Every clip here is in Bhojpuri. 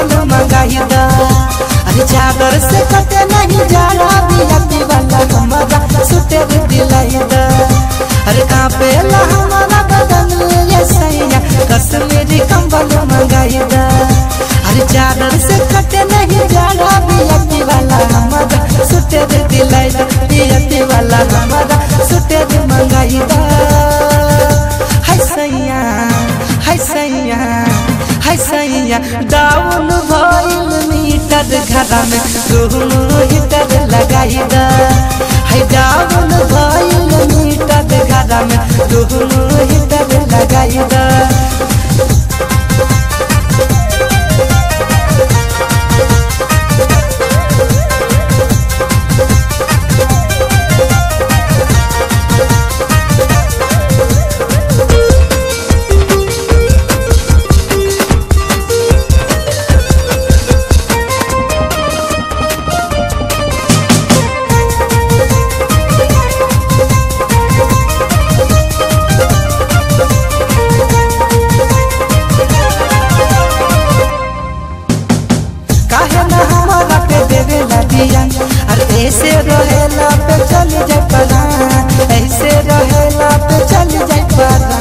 कंबल मंगाई दा अरे चादर से कटे नहीं जाला बियाती वाला हमारा सुटेर दिलाई दा अरे कांपे ला हमारा बदन ये सैया कश्मीरी कंबल मंगाई दा अरे चादर से कटे नहीं जाला बियाती वाला हमारा सुटेर दिलाई दा बियाती वाला हमारा सुटेर मंगाई दा हाय सैया हाय सैया हाय सैया डाउन भइल मीटर घरा में रूम हीटर लगाई दा हाय डाउन भइल मीटर घरा में रूम हीटर लगाई दा काहे ना हमारा पे देवे लगिया अरे ऐसे रहेला पे चल जाए परा ऐसे रहेला पे चल जाए परा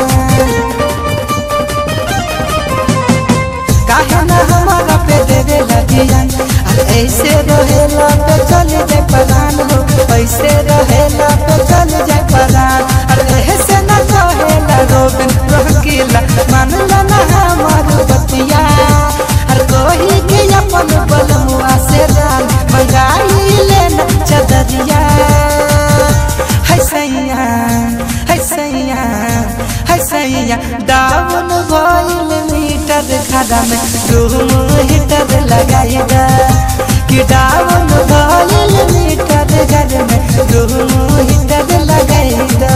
काहे ना हमारा पे देवे लगिया अरे ऐसे रहेला पे चल जाए परान हो ऐसे रहेला पे चल जाए परान अरे ऐसे ना रहेला रोबन रोकिला मानला ना हमार बतिया अरे कोही के अपन बलमुआ से रान मंगाई लेना चदरिया है सैया है सैया है सैया डाउन भइल मीटर खड़ा में रूम हीटर लगाई दा कि डाउन भइल मीटर घर में रूम हीटर लगाई दा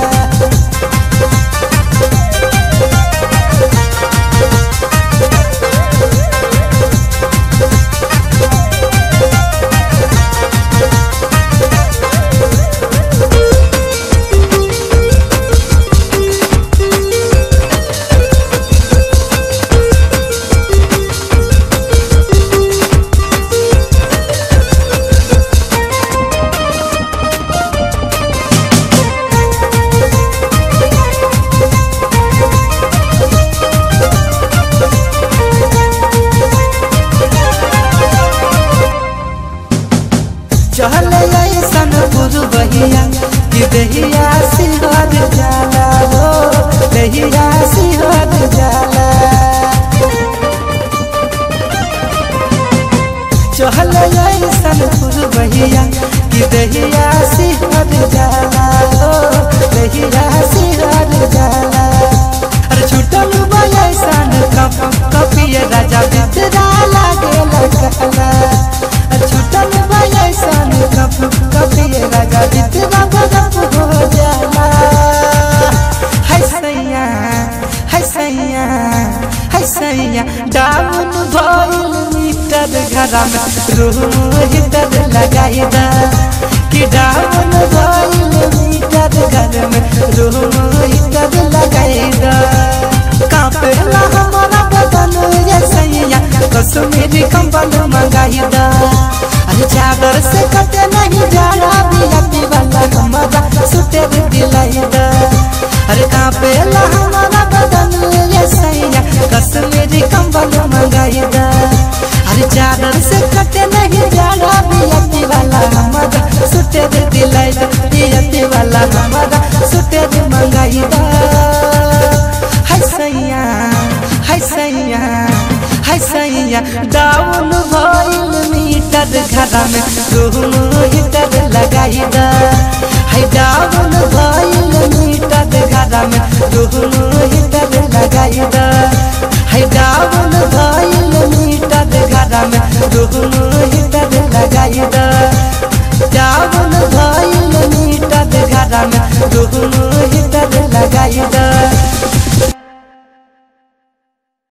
चहल ऐसन गुरु बहिया कि दहिया सिहर जाला हो दहिया सिहर जाला चहल ऐसन गुरु बहिया कि दहिया सिहर जाला हो दहिया सिहर जाला अरे छुटल बयसन कप कपिए राजा बितरा लागे लगला छुटल बयसन कप कपिए राजा बितरा गजब हो जाला है सैया है सैया है सैया डाउन भइल मीटर घरा में रूम हीटर लगाई दा कि डाउन भइल मीटर घर में रूम हीटर लगाई दा कापेला हमारा बदन ये सैया कश्मीरी कंबल मंगाई दा अरे चादर से कटे नहीं जाला बियाती वाला हमारा सुटेर दिलाई दा अरे कापेला हमारा बदन ये सैया कश्मीरी कंबल मंगाई दा अरे चादर से कटे नहीं जाला बियाती वाला हमारा सुटेर दिलाई दा बियाती वाला हमारा सुटेर मंगाई दा हाय सैया हाय सैया हाय सैया डाउन भइल मीटर घरा में रूम हीटर लगाई दा हाय डाउन भइल मीटर घरा में रूम हीटर लगाई दा हाय डाउन भइल मीटर घरा में रूम हीटर लगाई दा डाउन भइल मीटर घरा में रूम हीटर लगाई दा